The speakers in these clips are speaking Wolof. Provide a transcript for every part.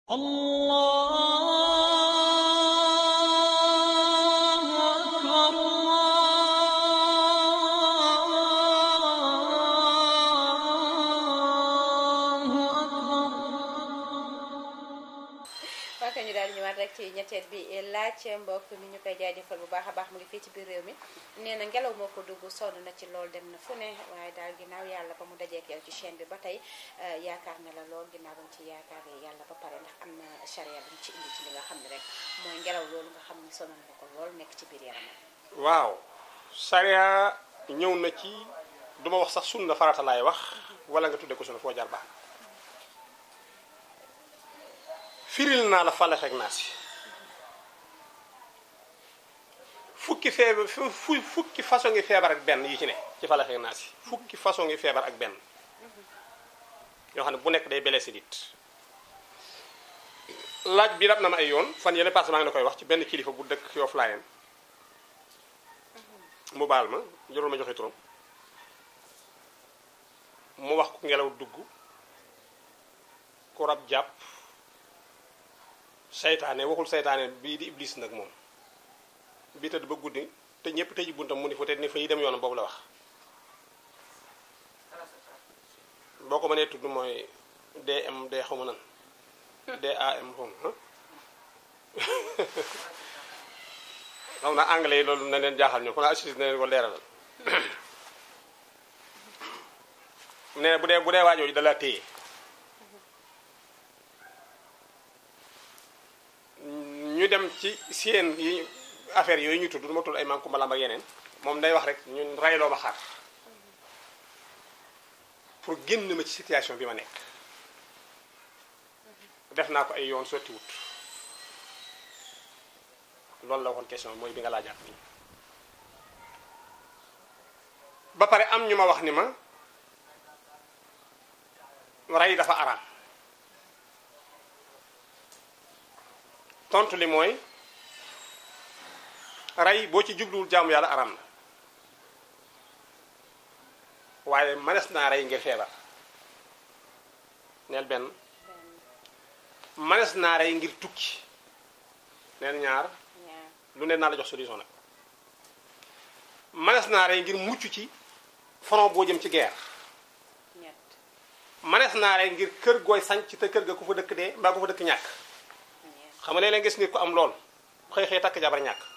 الله أكبر الله أكبر ok ñu daal di ñëwaat rek ci ñetteel bi laaj mbokk mi ñu koy jaajëfal bu baax a baax mu ngi fii ci biir réew mi nee na ngelaw moo ko dugg sonn na ci lool dem na fu ne waaye daal ginnaaw yàlla ba mu dajeek yow ci chaîne bi ba tey euh, yaakaar na la lool ginnaaw ba mu ci yaakaaree yàlla ba pare ndax am na charia bu mu ci indi ci li nga xam ne rek mooy ngelaw loolu nga xam ne sonal na ko lool nekk ci biir yaramam. waaw sariya ñëw na ci duma wax sax sunna farata laay wax wala nga tudde ko sunna foo jaar baax na firil naa la falax ak naas yi fukki feebar fu fu- fukki façon ngi feebar ak benn yi ci ne ci falax ak naas yi fukki façon ngi feebar ak benn yoo xam ne bu nekk day blessé nit laaj bi rab na ma ay yoon fan yële passé maa ngi la koy wax ci benn kilifa bu dëkk Yoff Layeen mu baal ma jarul ma joxe turam mu wax ku ngelaw dugg ku rab jàpp seytaane waxul seytaane bii di iblis nag moom bii tëdd ba guddi te ñëpp tëji buntam mu ni fa te ni fa yi dem yoonam boobu la wax boo ko mënee tudd mooy DM D xaw ma nan DAM xaw ma xam na anglais yi loolu na leen jaaxal ñu kon assist na leen ko leeralal nee na bu dee bu dee waajooju da la téye ñu dem ci seen yi affaire yooyu ñu tudd du ma tudd ay maam Kumba Lamb ak yeneen moom day wax rek ñun rayloo ma xar pour génn ma ci situation bi ma nekk def naa ko ay yoon sotti wut loolu la waxoon question mooy bi nga laajaat nii ba pare am ñu ma wax ni ma rey dafa araam tontu li mooy rey boo ci jubluwul jaamu yàlla araam na waaye mënees naa rey ngir feebar neel benn mënees naa rey ngir tukki neel ñaar ñaar lu ne naa la jox solution nag mënees naa rey ngir mucc ci front boo jëm ci guerre ñett mënees naa rey ngir kër gooy sanc te kër ga ku fa dëkk dee mbaa ku fa dëkk ñàkk ñeent xam nga léeg-léeg gis nit ku am lool xëy xëy takk jabar ñàkk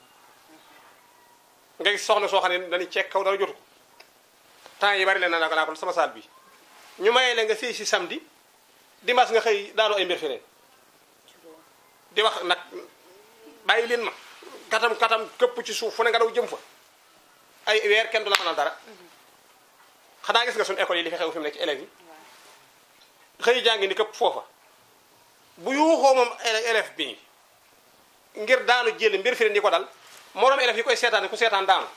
nga gis soxna soo xam ne dañuy ceeg kaw dara jotu ko temps yi bari leen naa ko naa ko sama saal bi ñu mayee leen nga sëy si samedi dimanche nga xëy daanu ay mbir feneen juróom di wax nag bàyyi leen ma katam katam këpp ci suuf fu ne nga daw jëm fa ay weer kenn du la mënal dara xanaa gis nga suñu école yi li fi xew fi mu nekk ci élèves yi waaw xëy jàngi ni këpp foofa bu yuuxoo moom élè- élève bi ngir daanu jël mbir fi di ko dal moroom élèves yi koy seetaan ku seetaan daanu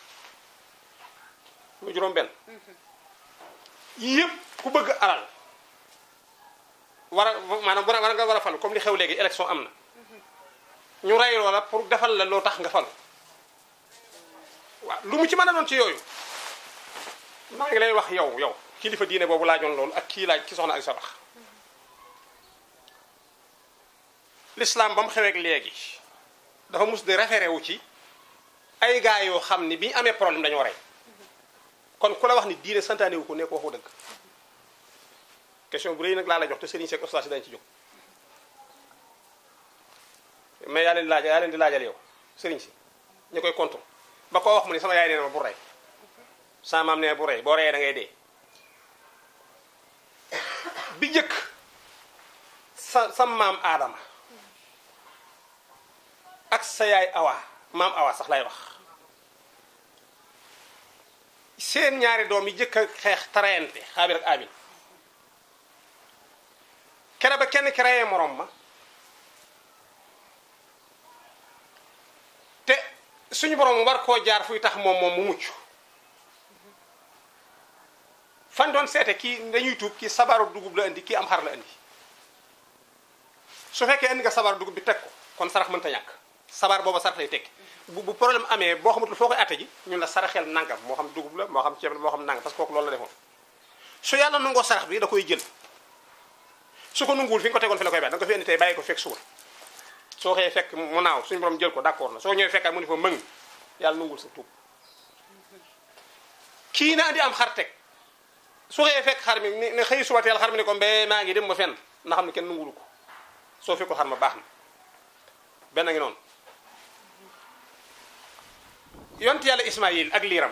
mu juróom benn yii yëpp ku bëgg alal war a maanaam war a war nga war a falu comme li xew léegi élection am na ñu rey loola pour defal la loo tax nga falu waaw lu mu ci mën a doon ci yooyu maa ngi lay wax yow yow kilifa diine boobu laajoon loolu ak kii laaj ki soxna ak sabax l'islam ba mu xeweek léegi dafa mus di référé wu ci ay gars yoo xam ni bi ñu amee problème dañoo rey kon ku la wax ni diine santaane wu ko ne ko waxu dëgg question bu rëy nag laa la jox te Serigne Seck Oustaz dañ ci jóg mais yaa leen di laaj yaa leen di laajal yow Serigne si ñu koy contre ba koo wax mu ni sama yaay nee na ma bu rey sama maam nee na bu rey boo reyee da ngay dee bi njëkk sa sa maam aadama ak sa yaay awa maam awa sax lay wax seen ñaari doom yi jëkk a xeex tarayante xaabir ak abil kere ba kenn ki reyee morom ma te suñu borom war koo jaar fuy tax moom moom mu mucc fan doon seete kii dañuy tuub kii sabaru dugub la indi kii am xar la indi su fekkee indi nga sabaru dugub bi teg ko kon sarax mënta ñàkk sabar booba sarax lay tekki bu bu problème amee boo xamatul foo koy atte ji ñun la saraxel nangam moo xam dugub la moo xam ceeb la moo xam nangam parce que kooku loolu la defoon su yàlla nangoo sarax bi da koy jël su ko nunguwul fi nga ko tegoon fi la koy bàyyi da nga ko fi indi tey bàyyi ko fekk suba soo xëyee fekk mu naaw suñu borom jël ko d'accord na soo ñëwee fekkaat mu ne fa mëng yàlla nungul sa tuub kii na andi am xar teg su xëyee fekk xar mi ne xëy suba teel xar mi ne ko mbee maa ngi dem ma fenn na xam ne kenn nungulu ko soo fekkul xar ma baax na benn ngi noonu yont yàlla Ismaayil ak liiram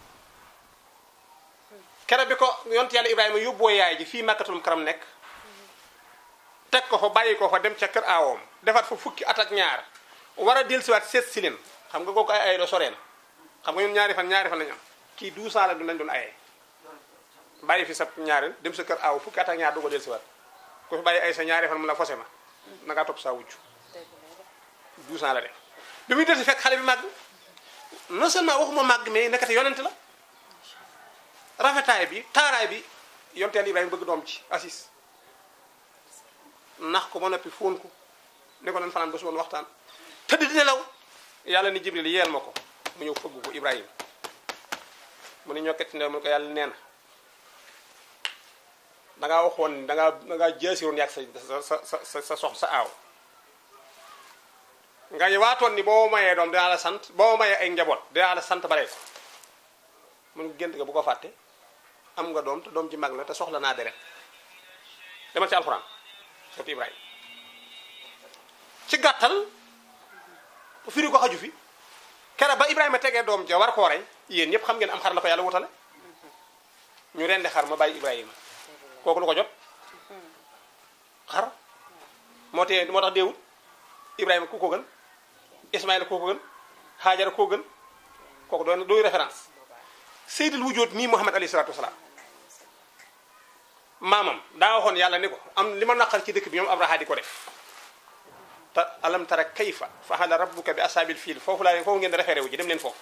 kere bi ko yont yàlla Ibrahima yóbboo yaay ji fii màkkatul karam nekk teg ko fa bàyyi ko fa dem ca kër aawoom defaat fa fukki at ak ñaar war a dellusiwaat seet si leen xam nga kooku ay ay doo soree na xam nga ñun ñaari fan ñaari fan lañu am kii douze ans la du lañ doon ayee bàyyi fi sa ñaari dem sa kër aaw fukki at ak ñaar du ko dellusiwaat ku fi bàyyi ay sa ñaari fan mu la fose ma na ngaa topp saa wujj douze ans la def bi muy dellusi fekk xale bi màgg non seulement waxuma màgg mais nekkate yonent la rafetaay bi taaraay bi yonteel Ibrahima bëgg doom ci assis nax ko ba noppi fóon ko ne ko nan fanaan ba suba waxtaan tëdd di nelaw yàlla ni Jibril yeel ma ko mu ñëw fëgg ko Ibrahima mu ne ñokket ne mu ko yàlla nee na dangaa waxoon dangaa dangaa jaasiroon yàgg sa sa sa sa sa sox sa aaw nga waatoon ni boo mayee doom dinaa la sant boo mayee ay njaboot dinaa la sant bare ko mun gént nga bu ko fàtte am nga doom te doom ji mag la te soxla naa deret demal ci alxuraan sotti Ibrahima ci gàttal firi ko xaju fi kere ba Ibrahima tegee doom ja war koo rey yéen ñëpp xam ngeen am xar la ko yàlla wutale ñu rendi xar ma bàyyi Ibrahima kooku lu ko jot xar moo tee moo tax deewut Ibrahima ku ko gën Ismaïla koo ko gën Haajara koo gën kooku doon dooy référence Seydil Wujood nii Muhammad alayhi salaatu wasalaam maamam daa waxoon yàlla ni ko am li ma naqar ci dëkk bi ñoom Abraha di ko def te alam tara kayfa fa'ala rabbuka bi asaabil fiil foofu laa leen foofu ngeen di référé wu ji dem leen foofu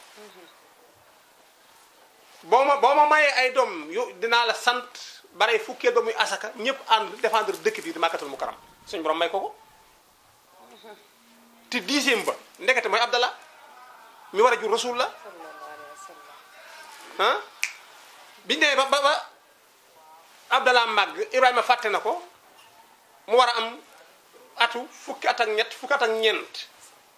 boo ma boo ma mayee ay doom yu dinaa la sant bare fukkeel ba muy asaka ñëpp ànd défendre dëkk bi di màkkatul mu karam suñu borom may ko ko te dixième ba ndekete mooy Abdallah mi war a jur rasul la ah biñu demee ba ba ba Abdallah màgg Ibrahima fàtte na ko mu war a am atu fukki at ak ñett fukki at ak ñeent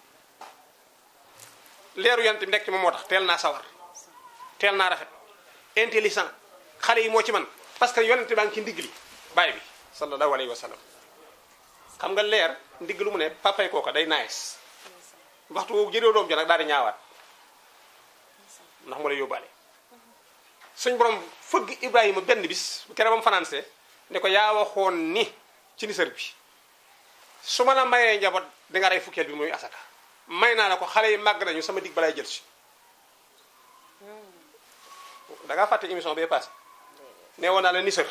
leeru yant bi nekk ci moom moo tax teel naa sawar teel naa rafet intelligent xale yi moo ci man parce que yonente baa ngi ci ndigg li baay bi sallallahu alayhi wa sallam xam nga leer ndigg lu mu ne papay kooka day nice waxtu woowu jëréew doom jo nag daal di ñaawaat ndax mu lay yóbbaale suñ borom fëgg Ibrahima benn bis kere ba mu fanaanse ne ko yaa waxoon ni ci nisër bi su ma la mayee njaboot di nga rey fukkeel bi muy asaka may naa la ko xale yi màgg nañu sama dig balay jël si da ngaa fàtte émission bee passé nee woon naa la nisër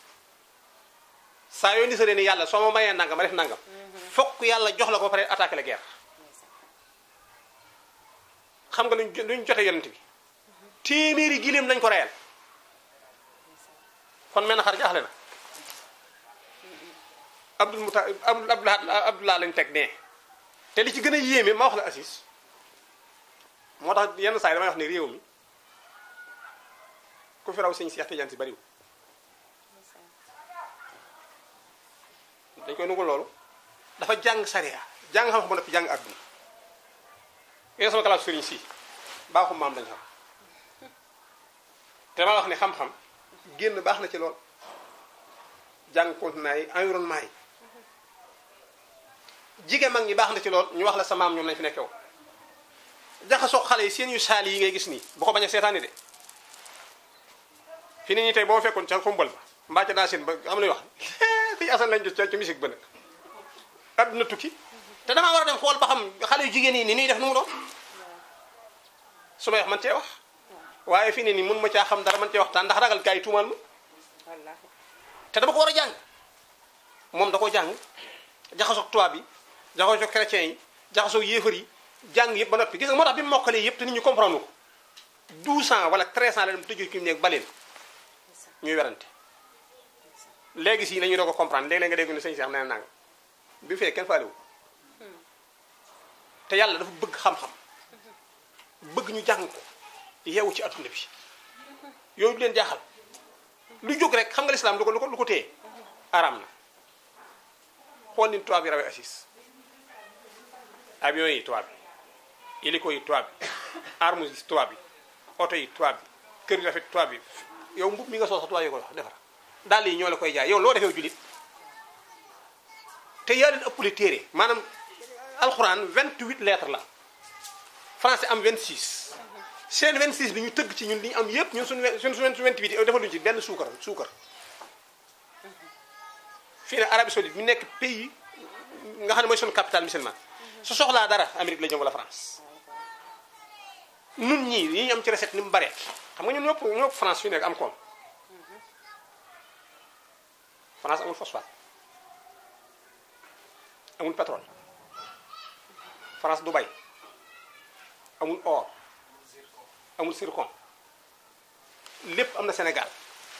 saa yoo nisëree ni yàlla soo ma mayee nangam ma def nangam fokk yàlla jox la ko ba pare attaqué la guerre xam nga luñ luñ jote yonent bi téeméeri giléem lañ ko reyal kon mel na xar jaaxle na abdul muta abdul abdullah lañ teg nee te li ci gën a yéeme ma wax la assis moo tax yenn saa yi damay wax ne réew mi ku fi raw sëñ Seex Tijaan si bariwul dañ koy nungul loolu dafa jàng sariya jàng xam-xam ba noppi jàng àdduna yéen sama classe sëriñ si baaxu maam dañ xam te dama wax ne xam-xam génn baax na ci lool jàng continent yi environnement yi jigéen mag ñi baax na ci lool ñu wax la sa maam ñoom lañ fi nekkew jaxasoo xale yi seen yu saali yi ngay gis nii bu ko bañ a seetaani de fi ni ñi tey boo fekkoon ca xumbal ba mbaa ca daa seen ba xam lay wax fii asan lañ jot ca ci musique ba nag adduna tukki te damaa war a dem xool ba xam xale yu jigéen yi ni ñuy def nu mu doon su may wax man cee wax waaye fii ne nii mun ma caa xam dara man cee waxtaan ndax ragal gaa yi tuumaal ma te dama ko war a jàng moom da ko jàng jaxasoog tubaab bi jaxasoog chrétien yi jaxasoog yéefar yi jàng yëpp ba noppi gis nga moo tax bi mu mokkalee yëpp te nit ñu comprendre ko 12 ans wala 13 ans la dem tëjoo ci mu nekk baleen ñuy werante léegi si nañu doog a comprendre léeg-léeg nga dégg ne sëñ Cheikh nee na nanga bi fee kenn faalewu te yàlla dafa bëgg xam-xam bëgg ñu jàng ko yeewu ci adduna bi yooyu du leen jaaxal lu jóg rek xam nga lislaam lu ko lu ko lu ko téye araam na xool ni tubaab yi rawee assis avion yi tubaab yi hélico yi tubaab yi armes yi tubaab yi oto yi tubaab yi kër yi rafet tubaab yi yow mbub mi nga soo sax tubaab yi ko defar dàll yi ñoo la koy jaay yow loo defee julit te yaa leen ëppale téere maanaam alxuraan 28 lettres la français am 26 seen 26 bi ñu tëgg ci ñun li ñu am yépp ñun suñu suñ suñ 28 yi defaluñu ci benn suukar suukar fii ne Arabie Saoudite mi nekk pays nga xam ne mooy suñu capital musulman su soxlaa dara Amérique la jëm wala France nun ñii yi ñu am ci recette ni mu bare xam nga ñun ñëpp ñëpp France fi nekk am koom France amul phosphate amul pétrole France du bay amul or amul zircon lépp am na Sénégal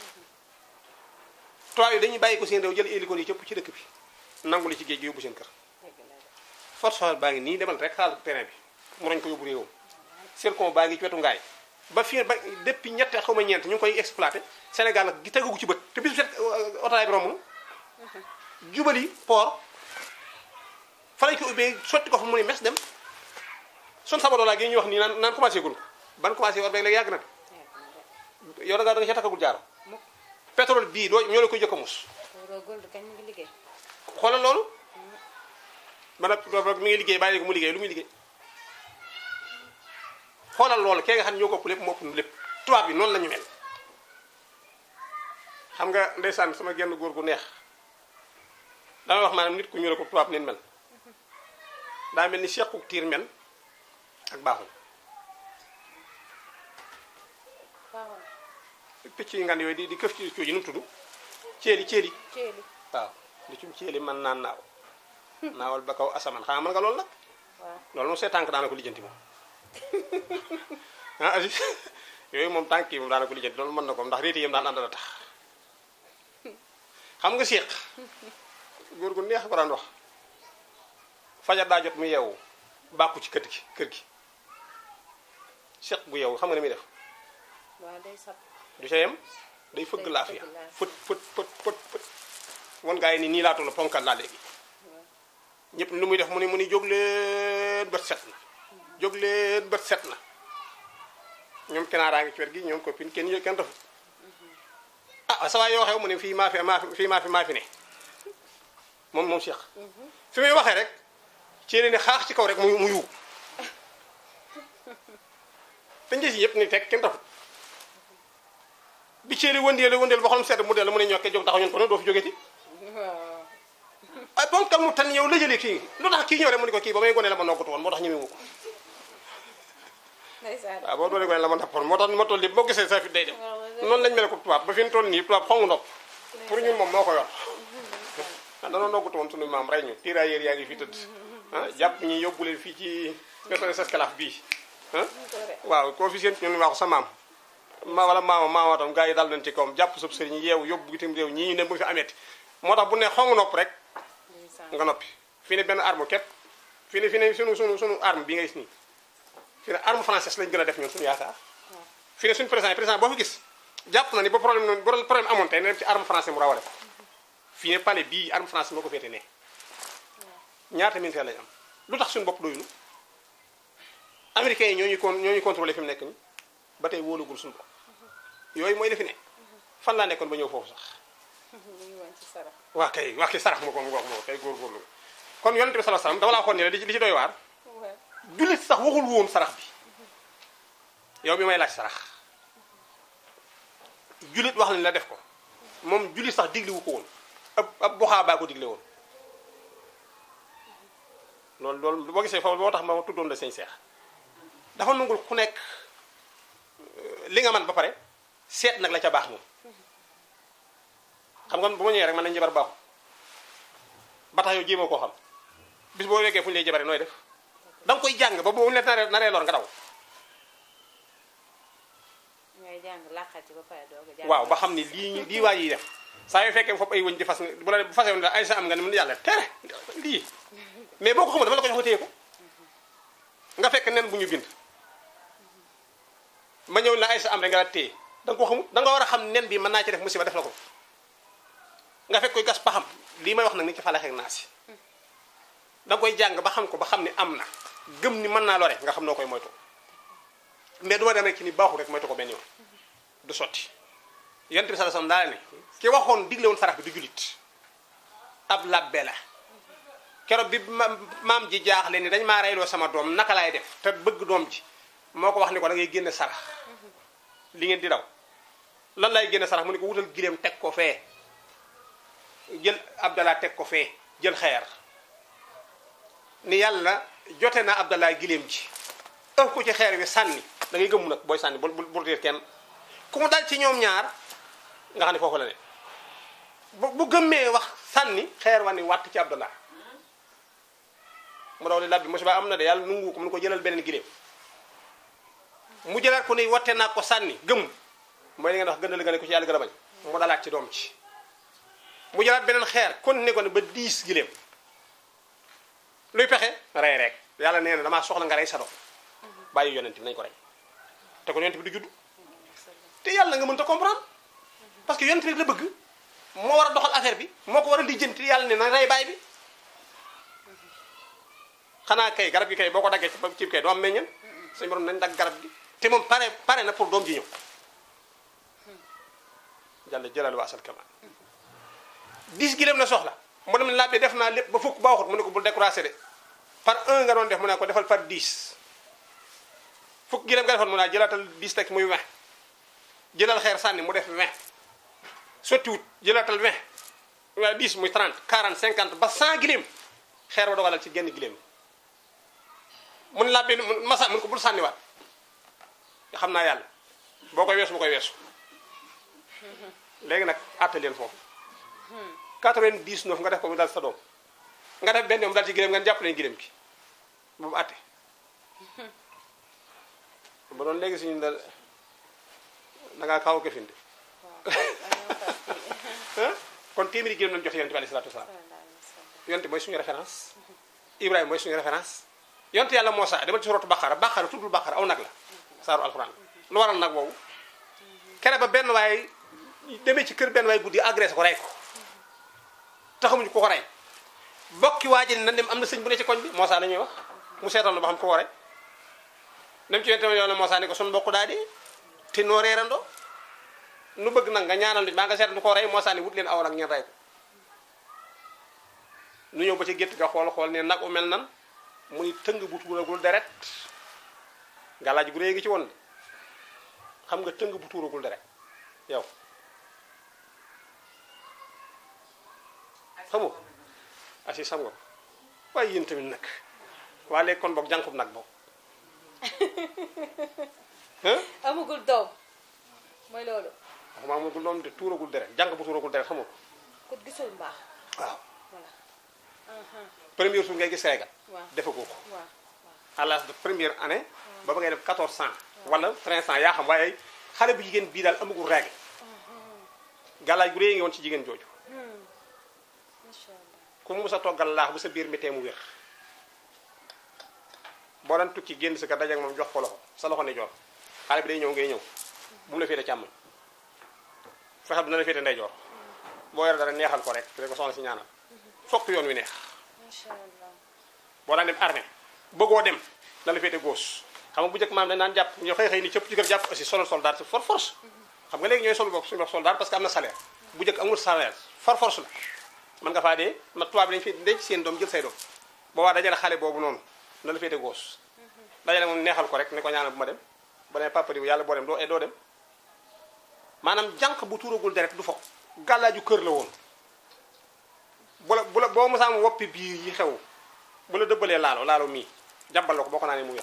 tubaab yi dañuy bàyyi ko seen réew jël hélico yi cëpp ci dëkk bi nangu li ci géej gi yóbbu seen kër phosphate baa ngi nii demal rek xaal terrain bi mu nañ ko yóbbu réewam zircon baa ngi ci wetu ngaay ba fii ba depuis ñetti xaw ma ñeent ñu ngi koy exploité Sénégal nag gi tegagu ci bët te bisu set otaay bi romb jubali port fa lañ ko ubbee sotti ko fa mu ne mes dem son sama doolaa gi ñuy wax nii naan naan commencé gun ko ban commencé war beeg léegi yàgg na yow da nga da nga ca takkagul jaaro pétrole bii doo ñoo la koy jëkk a mus Euro Gold kañ mu ngi liggéey. xoolal loolu man a mi ngi liggéey bàyyi ko mu liggéey lu muy liggéey xoolal loolu kee nga xam ne ñoo ko ëpp lépp moo ëpp lépp tubaab bi noonu la ñu mel xam nga ndeysaan sama genn góor gu neex dama wax maanaam nit ku ñu ko tubaab neen mel daa mel ni sequk tiir mel ak baaxul waaw picc yi ngan yooyu di di këf ci cuuj yi nu mu tudd ceeli ceeli ceeli. waaw li cum ceeli man naan naaw naawal ba kaw asamaan xanaa mën nga loolu nag waaw loolu moom see tànk daana ko lijjanti moom ah Aziz yooyu moom tànk yi moom daana ko lijjanti loolu mën na ko ndax réeti yam daan ànd a tax xam nga séq góor gu neex ko daan wax fajar daa jot mu yeewu bàkku ci kër gi kër gi séq bu yeewu xam nga ne muy def waaw day sab. du ca yem day fëgg Day laafiya fëgg laafiya. fët fët fët fët fët wan gaa yi ni nii laa toll ponkal laa léegi ñëpp lu muy def mu ni mu ni jóg leen bët set na jóg leen bët set na ñoom kenaaraa ngi ci wet gi ñoom copine kenn yë- kenn dafa ah sa waay yoo xew mu ne fii maa fi maa fi fii maa fi maa fi ne moom moom Cheikh fi muy waxee rek ci ne xaax ci kaw rek mu mu yuub te njës yi yëpp ni teg kenn dafa bi ceeli wëndeelu wëndeelu ba xolam sedd mu dellu mu ne ñokkee jóg taxaw ñun ko ne doo fi jógeti waaw. ay ponkal mu tan yow la jëlee kii lu tax kii ñëw rek mu ne ko kii ba may gone la ma noggatu woon moo tax ñemewu ko ndeysaan. waaw boo doolee gone la ma nappoon moo tax ni ma toll nii boo gisee sa fi day dem noonu lañ mel ko tubaab ba fi ñu toll nii tubaab xongu nopp pour ñun moom moo ko yor ah danoo noggatu woon sunu maam rey ñu tirailleurs yaa ngi fi tëdd ah jàpp ñi yóbbu leen fii ci pétrole esclave bii ah waaw koo fi seen ñun wax sa maam ma wala maama maama tam gars yi dal nañ ci kawam jàpp sub sëriñ yeewu yóbbu bitim réew ñii ñu ne bu fi ameeti moo tax bu ne xongu nopp rek ndeysaan. nga noppi fii ne benn arme képp fii ne fii ne sunu sunu sunu arme bi ngay gis nii fii ne arme française lañ gën a def ñun suñu yaakaar fii ne suñu président président boo fi gis jàpp na ni ba problème noonu ba problème amoon tey ne dem ci arme français mu rawale ko fii ne palais bii arme français moo ko féete ne ñaata militaire lañ am lu tax suñu bopp doyunu américains yi ñoo ñuy con ñoo ñuy contrôlé fi mu nekk ni ba tey wóolugul suñu bopp yooyu mooy defi ne fan laa nekkoon ba ñëw foofu sax ñu ngi woon ci sarax. waa kay waa kay sarax ma ko mu ngoog moo kay góorgóorlu kon yonent bi sallallahu alayhi wasallam dama laa waxoon ne la li ci li ci doy waar waaw. jullit sax waxul woon sarax bi yow bi may laaj sarax jullit wax nañ la def ko moom jullit sax digliwu ko woon ab ab boxaa baa ko digle woon loolu loolu boo gisee foofu boo tax ma tuddoon la sëñ seex dafa nangul ku nekk euh, li nga man ba pare seet nag la ca baax moom xam nga bu ma ñëwee rek man nañ jabar baaxu ba tax yow jéemoo koo xam bis boo weggee fu ñu lay jabare nooy def da nga koy jàng ba boobu net naree naree lor nga daw ngay jàng làqati ba pare doog a jàng. waaw ba xam ni lii ñu lii waa yi def saa yoo fekkee foofu ay wëñ di fas bu la bu fasee woon ay sa am nga ne mën yàlla tere lii mais boo ko xamul dama la ko jox nga téye ko nga fekk nen bu ñu bind ma ñëw la ay sa am rek nga la téye da nga ko xamul da nga war a xam nen bi mën naa ci def musiba def la ko nga fekk koy gas paxam lii may wax nag ni ci falaxeek naa si da nga koy jàng ba xam ko ba xam ni am na gëm ni mën naa lore nga xam noo koy moytu mais du ma dem rek ci ni baaxul rek moytu ko benn yoon du sotti yonent bi sallallahu alayhi wasallam daal ne ki waxoon digle woon sarax bi du julit ab labbe la keroog bi ma- maam ji jaaxle ni dañ maa reyloo sama doom naka laay def te bëgg doom ji moo ko wax ni ko da ngay génne sarax li ngeen di daw lan lay génne sarax mu ne ko wutal gileem teg ko fee jël abdallah teg ko fee jël xeer ni yàlla jote na abdallah gileem ji ëf ko ci xeer wi sànni da ngay gëmmu nag booy sànni bul bul bul réer kenn ku mu dal ci ñoom ñaar nga xam ne foofu la ne bu bu gëmmee wax sànni xeer wa ni wàtt ci abdallah mu daw li labbi musiba am na de yàlla nungu ko mu ne ko jëlal beneen gileem mu jëlaat ko ni watte naa ko sànni gëm mooy li ngeen wax gënal nga ne ko ci yàlla gën a bañ mu dalaat ci doom ci mu jëlaat beneen xeer continué ko ne ba diis gileem luy pexe rey rek yàlla nee na damaa soxla nga rey sa doom bàyyi yonent bi nañ ko rey te ko yonent bi du judd te yàlla nga mënta comprendre parce que yonent bi rek la bëgg moo war a doxal affaire bi moo ko war a lijjanti yàlla ne na rey baay bi xanaa kay garab gi kay boo ko daggee ci ci kay doo am meññeen suñu borom nañ dagg garab gi te moom pare pare na pour doom ji ñëw jàll jëlal wa asal kamaan dix gileem la soxla mu dem làbbe def naa lépp ba fukk ba waxut mu ne ko bul découragé de par un nga doon def mu ne ko defal par dix fukk gileem nga defoon mu naa jëlaatal dix teg muy vingt jëlal xeer sànni mu def vingt sottiwut jëlaatal vingt waa dix muy trente quarante cinquante ba cent gileem xeer ba dogalal ci genn gileem mun làbbe masa mun ko bul sànniwaat nga xam naa yàlla boo koy weesu bu koy weesu léegi nag àtte leen foofu 99 nga def ko mu dal sa doom nga def benn yoon mu dal ci gileem nga jàpp leen gileem gi boobu àtte ba doon léegi suñu da da ngaa kaw ko finde kon téeméeri gileem lañu jox yonent bi alayhi salaatu wasalaam yonent mooy suñu référence Ibrahima mooy suñu référence yonent yàlla Muusaa demal ci suratu Baqara Baqara tuddul Baqara aw nag la saaru alxuraan lu waral nag boobu kere ba benn waay demee ci kër benn waay guddi agressé ko rey ko taxamuñu ko ko rey bokki waa ji ne na dem am na sëñ bu ne ci koñ bi Muusaa la ñuy wax mu seetal na ba xam ko ko rey dem ci yonent yoon Muusaa ni ko sun mbokk daa dee te noo reerandoo nu bëgg nag nga ñaanal nit maa nga seetal du ko rey Muusaa ni wut leen aw nag ngeen rey ko nu ñëw ba ci gétt ga xool xool ne nag u mel nan mu ni tëng bu tuuragul deret galaaj gu réy gi ci woon de xam nga tëng bu tuuragul deret yow xamoo asi xam nga waaye yéen tamit nag waa léegi kon boog jànqub nag boog hein amagul doom mooy loolu waxuma amagul doom de tuuragul deret jànq bu tuuragul deret xamoo ko ku gisul mbaax waaw voilà premier jour ngay gis Sénégal waaw defagoo ko waaw à l'âge de première année ba ba ngay def 14 ans wala 13 ans yaa xam waaye xale bu jigéen bii daal amagul règle gàllaaj gu réy ngi woon ci jigéen jooju macha allah ku mu sa toggal laax bu sa biir mi tee mu wér boo daan tukki génn sa kër dajeek moom jox ko loxo sa loxo ne joor xale bi day ñëw ngay ñëw bu mu la féete càmmoñ fexeel bu na la féete ndeyjoor boo yore dara neexal ko rek te ko soxna si ñaanal fokk yoon wi neex macha allah boo daan dem armée bëggoo dem na la féete gauche xam nga bu njëkk maam dañ naan jàpp ñoo xëy xëy ni cëpp ci kër jàpp aussi solal soldat for force xam nga léegi ñooy sol bopp suñu wax soldat parce que am na salaire bu njëkk amul salaire for force la mën nga faa dee ma tubaab bi dañu fi denc seen doom jël say doom boobaa dajale xale boobu noonu na la féete gauche dajale moom neexal ko rek ne ko ñaanal bu ma dem ba ne papa di yàlla boo dem doo doo dem maanaam jànq bu tuuragul deret du fo gàllaaju kër la woon bu la bu la boo mosaam woppi biir yi xew bu la dëbbalee laalo laalo mii jàmbal la ko boo ko naanee mu wér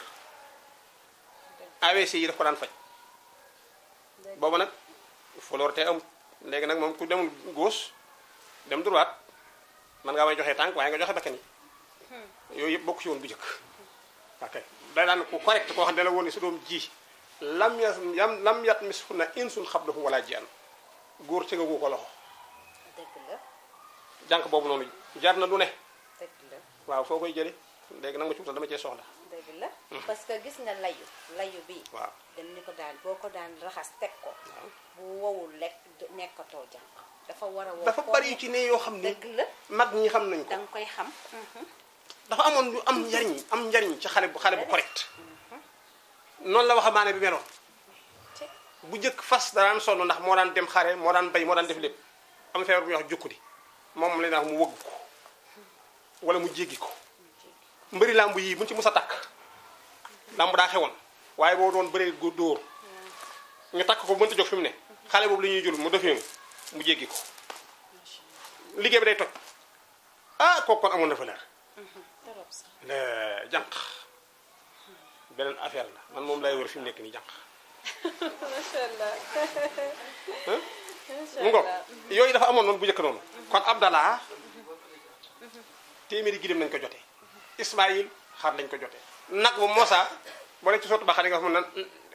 AVC yi daf ko daan faj boobu nag fleur te am léegi nag moom ku demul gauche dem droite man ngaa may joxe tànk waaye nga joxe bakkan yi yooyu yëpp bokku ci woon bu njëkk ok day daan ku correct koo xam ne la woon ni su doom ji lam yas yam lam yat mis fu na insun xablahum wala jian góor ci nga gu ko loxo dëgg la jànk boobu noonu jar na lu ne dëgg la waaw foo koy jële léegi nag ma ci wutal dama cee soxla dëgg la parce que gis nga layu layu bi waaw dem ni ko daan boo ko daan raxas teg ko bu wowul lekk du- nekkatoo jànq dafa war a wow dafa foo bari yu nekk. ci ne yoo xam ne dëgg la mag ñi xam nañ ko danga koy xam dafa dafa amoon lu am njariñ am njariñ ci xale bu xale bu correct noonu la waxambaane bi meloon ci bu njëkk fas daan sonn ndax moo daan dem xare moo daan bay moo daan def lépp am feebar bu ñuy wax jukkudi moom la ñuy wax mu wëgg ko wala mu jéggi ko mbëri làmb yii buñ ci mus a takk làmb daa xewoon waaye boo doon bëree góor dóor ñu takk ko mënta jóg fi mu ne xale boobu la ñuy jël mu defee mu jéggi ko liggéey bi day toj ah kooku kon amoon na valeur trop sax la jànq beneen affaire la man moom lay wër fi mu nekk nii jànq macha allah Hein? macha mu ngoog allah yooyu dafa amoon noonu bu njëkk noonu kon Abdallah téeméeri gileem nañ ko jote Ismaïl xar lañ ko jote nag bu Moussa boo leen ci sotti ba xam ne nga xam ne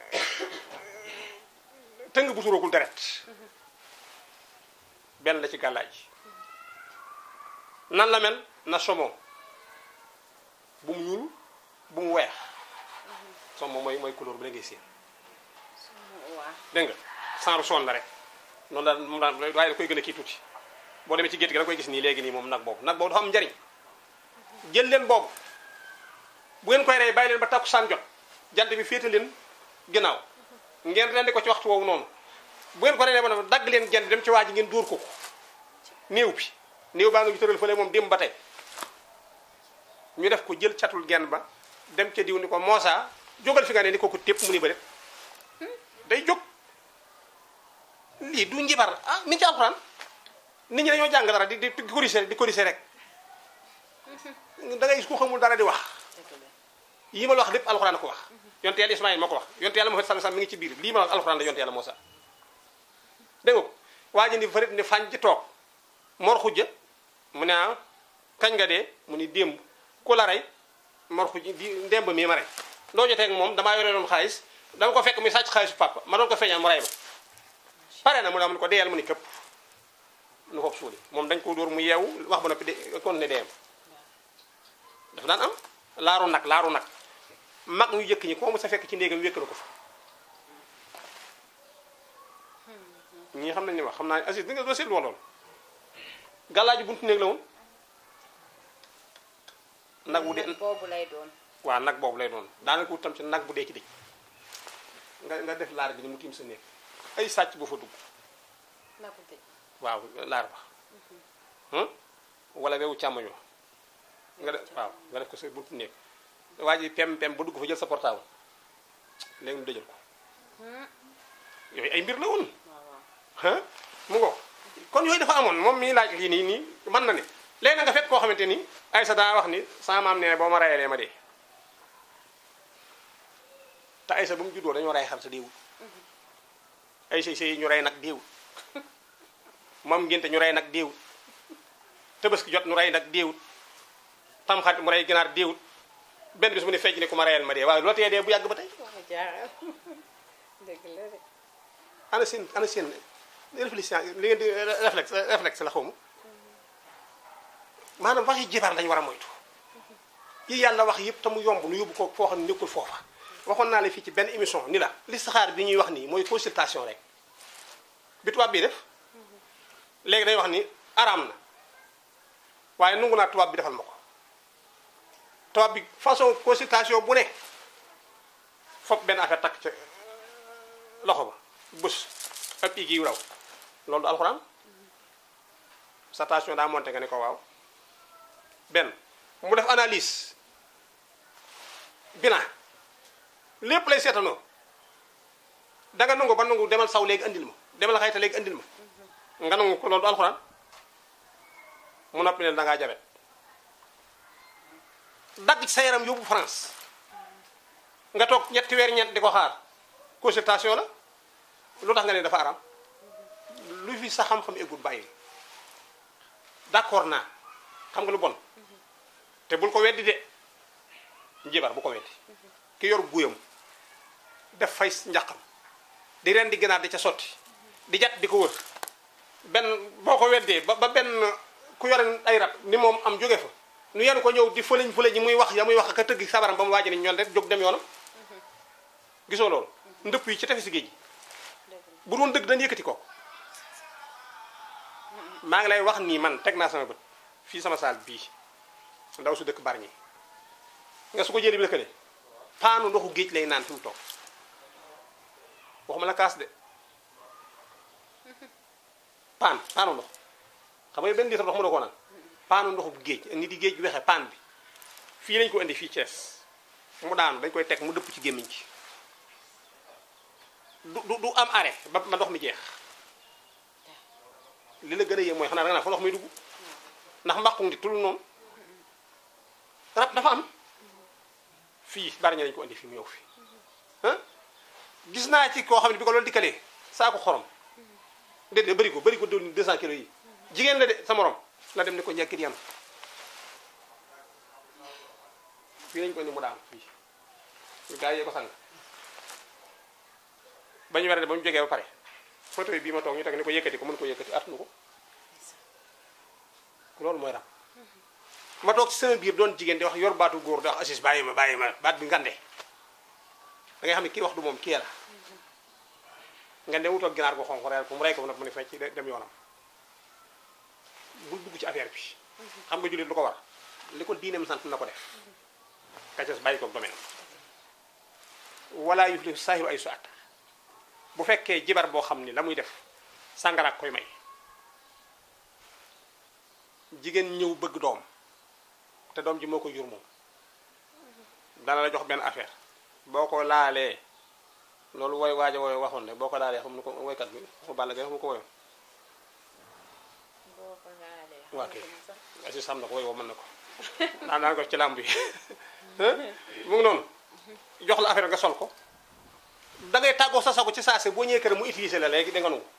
tëng bu turoogul deret benn la ci gàllaay ji nan la mel na somo bu mu ñuul bu mu weex somo mooy mooy couleur bi la ngay séen waaw dégg nga sanru son la rek noonu daal moom daal waaye da koy gën a kii tuuti boo demee ci gétt gi da koy gis nii léegi nii moom nag boobu nag boobu dafa am njariñ jël leen boobu bu ngeen koy rey bàyyi leen ba takkusaan jot jant bi féete leen ginnaaw ngeen rendi ko ci waxtu woowu noonu bu ngeen ko rendee ba noppi dagg leen genn dem ci waa ji ngeen dóor ko ko néew bi néew baa nga ñu tëral fële moom démb ba tey ñu def ko jël catul genn ba dem ca diw ni ko moosa jógal fi nga ne ni ko ko tépp mu ni ba day jóg lii du njibar ah mi ngi ci alxuraan nit ñi dañoo jàng dara di di di corriger di corriger rek da ngay gis ku xamul dara di wax dëgg la yi ma la wax lépp alxuraan ko wax yonte yàlla Ismaïl moo ko wax yonte yàlla Muhammad sallallahu alayhi wasallam mi ngi ci biir lii ma wax alxuraan la yonte yàlla Muusaa dégg nga ko waa ji ni farit ni fañ ci toog mor xujja mu ne ah kañ nga dee mu ni démb ku la rey mor xujja di démb mii ma rey loo jotee ak moom damaa yore doon xaalis dama ko fekk muy sàcc xaalisu papa ma doon ko feeñal mu rey ma pare na mu ne mu ne ko deyal mu ni këpp nu ko suuli moom dañ ko dóor mu yeewu wax ba noppi de kon ne deyam dafa daan am laaru nag laaru nag mag ñu jëkk ñi koo mu sa fekk ci néegam wékk na ko fa ñii xam nañ ni wax xam naa ne Aziz di nga doo seetlu woon loolu gàllaaju buntu néeg la woon nag bu dee nag boobu lay doon waaw nag boobu lay doon daanaka wut tam ci nag bu dee ci dëj nga nga def laar bi ni mu tiim sa néeg ay sàcc bu fa dugg nagu dëj waaw laar ba hum wala wewu càmmoñoo nga def waaw nga def ko sa buntu néeg waa ji pem pem ba dugg fa jël sa portable léegi mu dëjal ko yooyu ay mbir la woon waaw waaw ah mu ngo kon yooyu dafa amoon moom mii laaj lii nii nii mën na ne léegi na nga fekk koo xamante ni ay sa daa wax ni sama maam nee boo ma rayalee ma dee te ay sa ba mu juddoo dañoo ray xar sa déewul ay say say ñu rey nag déewul moom ngénte ñu rey nag déewul tabaski jot ñu rey nag déewul tamxarit mu rey ginaar déewul benn bis mu ne fecc ne ku ma rayal ma dee waaye loo tee dee bu yàgg ba tey wax jaaxal dëgg la de ana seen ana seen réflexion li ngeen di réflexe réflexe la xaw ma maanaam waxi jibar lañu war a moytu yi yàlla wax yëpp te mu yomb nu yóbbu ko foo xam ne nekkul foofa waxoon naa la fii ci benn émission ni la listixaar bi ñuy wax nii mooy consultation rek bi tubaab bii def léegi day wax ni araam na waaye nungu naa tubaab bi defal ma ko tubaab bi façon consultation bu ne fopp benn affaire takk ca loxo ba bës ab igi yu raw loolu du alxuraan station daa monté nga ne ko waaw benn mu def analyse bilan lépp lay seetanoo danga nangu ba nangu demal saw léegi andil ma demal xayta léegi andil ma nga nangu ko loolu du alxuraan mu noppi ne dangaa jabet dagg ci sa yaram yóbbu France nga toog ñetti weer ñeent di ko xaar consultation la lu tax nga ne dafa aram lu fi sa xam-xam eggul bàyyi d'accord naa xam nga lu bon te bul ko weddi de njibar bu ko weddi ki yor guyam def fay njaqam di ren di gënaat di ca sotti di jat di ko wër benn boo ko weddee ba ba benn ku yore ay rab ni moom am jóge fa nu yenu ko ñëw di fëleñ fëleñ ñi muy wax ya muy wax ak a tëgg sabaram ba mu waaji ni ñoon rek jóg dem yoonam gisoo loolu ndëpp yi ci tefesi géej gi bu doon dëgg dañ yëkkati ko maa ngi lay wax nii man teg naa sama bët fii sama saal bii ndaw su dëkk Bargny nga su ko jëlee bi lëkkale paanu ndoxu géej lay naan fi mu toog waxuma la kaas de paan paanu ndox xam nga benn litre ndox mën na koo naan paanu ndoxu géej ni di géej wexe paan bi fii lañ ko indi fii Thiès mu daanu dañ koy teg mu dëpp ci gémmiñ ci du du du am arrêt ba ba ndox mi jeex li la gën a yéem mooy xanaa da nga naan fa ndox mi dugg ndax mbaqu ngi tul noonu rab dafa am fii bari ña lañ ko indi fii mu ñëw fii ah gis naa ci koo xam ne bi ko loolu dikkalee saako xorom déedéet bëri ko bëri ko doon 200 kilos yi jigéen la de sa morom la dem ne ko njëkkit yan fii lañ ko indi mu daan fii gaa yee ko sang ba ñu werante ba mu jógee ba pare photo yi bii ma toog ñu teg ne ko yëkkati ko mën ko yëkkati attunu ko loolu mooy rab ma toog ci sama biir doon jigéen di wax yor baatu góor di wax assis bàyyi ma bàyyi ma baat bi ngande da ngay xam ne kii wax du moom kii la ngande wutoog ginaar ko xonq reyal ko mu rey ko nag mu ne fecc dem yoonam bul dugg ci affaire bi xam nga jullit lu ko war li ko diineem sant na ko def kacas bàyyi ko domaine wala yuflihu saahiru ay su at bu fekkee jibar boo xam ni la muy def sàngaraak koy may jigéen ñëw bëgg doom te doom ji moo ko jur moom dana la jox benn affaire boo ko laalee loolu woy waaja woy waxoon ne boo ko laalee xam nu ko woykat bi mu bàll gay xam ko woyoon boo ko laalee. waa kay xamatuma sax. asi xam na ko woy woo mën na ko daan daan ko ci làmb yi mu ngi noonu jox la affaire nga sol ko da ngay tàggoo sa sago ci saase boo ñëwee kër mu utiliser la léegi da nga nangu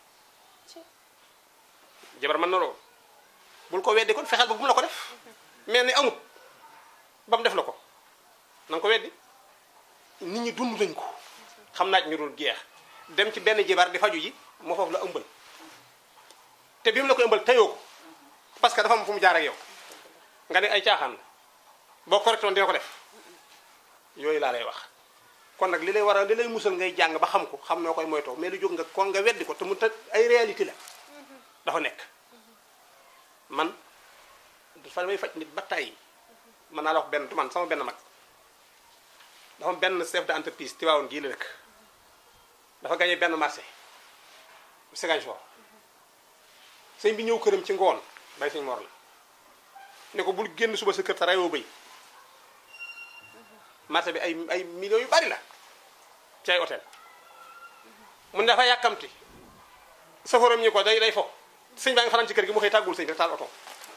jabar mën na loolu bul ko weddi kon fexeel ba bu mu la ko def mais ni amut ba mu def la ko na nga ko weddi nit ñi dund nañ ko xam naaj ñu dul jeex dem ci benn jibar di faju ji moo foofu la ëmbal te bi mu la ko ëmbal teyoo ko parce que dafa am fu mu jaar ak yow nga ne ay caaxaan la boo correctoon dina ko def yooyu laa lay wax kon nag li lay war a li lay musal ngay jàng ba xam ko xam noo koy moytoo mais lu jóg nga kon nga weddi ko te mu te ay réalité la dafa nekk man dafa may faj nit ba tàyyi mën naa la wax benn du man sama benn mag dafa am benn chef d'entreprise Tivaouane gii la dëkk dafa gagné benn marché Ziguinchor sëñ bi ñëw këram ci ngoon bay sëñ Mor la ne ko bul génn suba sa kër te rayoo bëy marché bi ay ay millions yu bari la ci ay hôtel mun dafa yàkkamti safaram ñi ko day day fo sëñ baa ngi fanaan ci kër gi mu xëy tàggul sëñ rek taal oto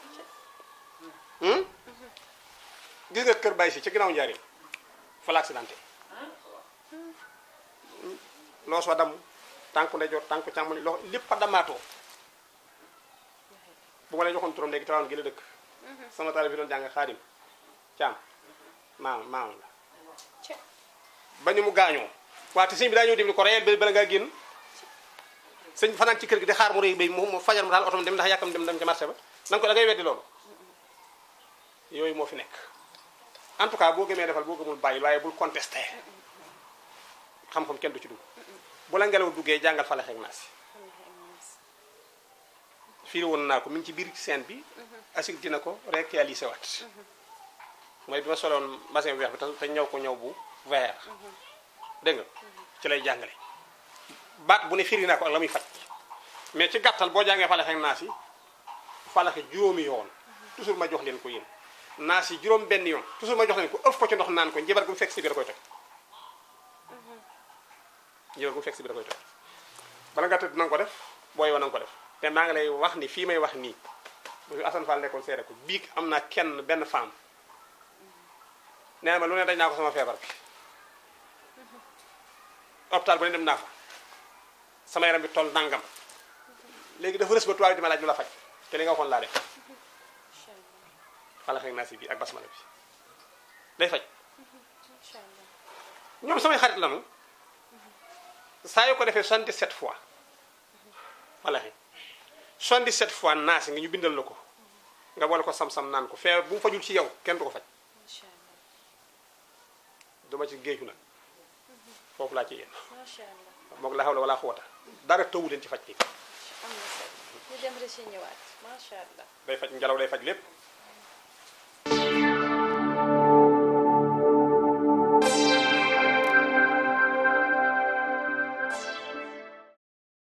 gis nga kër bay si ci ginnaaw njaarim fa la accidenté loos wa damm tànku ndeyjoor tànku càmmoñ loxo lépp a damaatoo bu ma lay joxoon turam léegi tawaan gi la dëkk sama taal bi doon jàng xaadim caam maam maam la Ca. ba ñu mu gaañoo waaye te sëñ bi daa ñëw déglu ko reyal ba bala ngaa génn sëñ bi fanaan ci kër gi di xaar mu rëy bay mu mu fajar mu daal oto dem ndax yàkkam dem dem ca marché ba na nga ko da ngay weddi loolu yooyu moo fi nekk en tout cas boo gëmee defal boo gëmul bàyyi waaye bul contesté xam-xam kenn du ci dugg bu la ngelaw duggee jàngal falax ak naas fii woon naa ko mi ngi ci biir scène bi asik dina ko réalisé waat mooy bi ma soloon mbasin bu weex bi te te ñëw ko ñëw bu vert dégg nga ci lay jàngale baat bu ne firi naa ko ak la muy faj mais ci gàttal boo jàngee falax ak naas yi falaxe juróomi yoon toujours ma jox leen ko yéen naas yi juróom benn yoon toujours ma jox leen ko ëf ko ci ndox naan ko njabar gu mu fekk si biir da koy toj njabar gu mu fekk si biir da koy toj bala nga tëdd na nga ko def booy wa na nga ko def te maa ngi lay wax ni fii may wax nii bu fi Assane Fall nekkoon seere ko biig am naa kenn benn femme nee na ma lu ne dañ naa ko sama feebar bi hôpital bu ne dem naa fa sama yaram bi toll nangam léegi dafa rës ba tubaab di ma laaj lu la faj te li nga waxoon laa def Incha allah. xalaat naa si bi ak basmala bi day faj Incha allah. ñoom samay xarit lanu saa yu ko defee 77 fois wallaahi 77 fois naasi nga ñu bindal la ko nga boole ko sam-sam naan ko feebar bu mu fajul ci yow kenn du ko faj Incha allah. duma ci géeju nag foofu laa ci yéen Macha allah. moog la hawla wala xuwata dara tëwu leen ci faj bi am na solo. ñu dem rek ci ñëwaat. Macha allah. day faj ngelaw day faj lépp